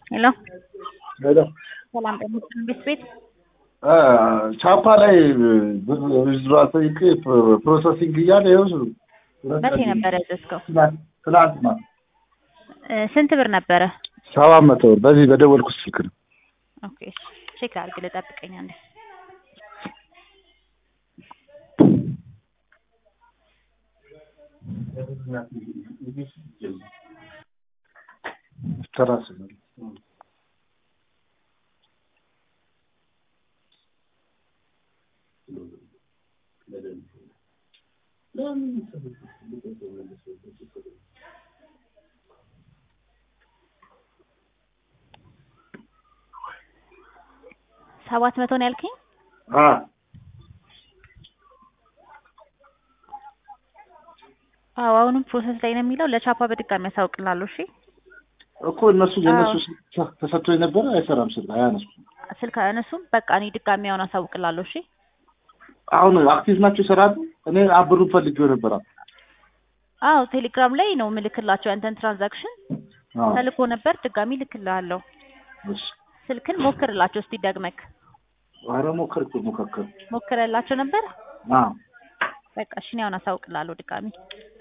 ሄሎ ሄሎ ሰላም ጤና ቤት ቤት ቻፓ ላይ ብር ዊዝድሮ ጠይቄ ፕሮሰሲንግ እያለ ይኸው መቼ ነበር ያዘዝከው? ትናንት ነው። እ ስንት ብር ነበረ? ሰባት መቶ ብር በዚህ በደወልኩት ስልክ ነው። ኦኬ ቼክ አድርግ ልጠብቀኝ አንዴ። ተራስ ነው። ሰባት መቶ ነው ያልከኝ? አ አዎ አሁንም ፕሮሰስ ላይ ነው የሚለው። ለቻፓ በድጋሚ ያሳውቅላለሁ። እሺ እኮ እነሱ የእነሱ ስልክ ተሰጥቶ የነበረ አይሰራም ስልክ አያነሱም። ስልክ አያነሱም። በቃ እኔ ድጋሚ አሁን አሳውቅላለሁ። እሺ አሁን አክቲቭ ናቸው ይሰራሉ። እኔ አብሩን ፈልጌው ነበር። አዎ ቴሌግራም ላይ ነው ምልክላቸው ያንተን ትራንዛክሽን አዎ ተልኮ ነበር። ድጋሚ ልክልሃለሁ። እሺ ስልክን ሞክርላቸው እስቲ ደግመክ። ኧረ ሞከርኩ ሞከርኩ። ሞክረላቸው ነበር። አዎ በቃ እሺ እኔ አሁን አሳውቅላለሁ ድጋሚ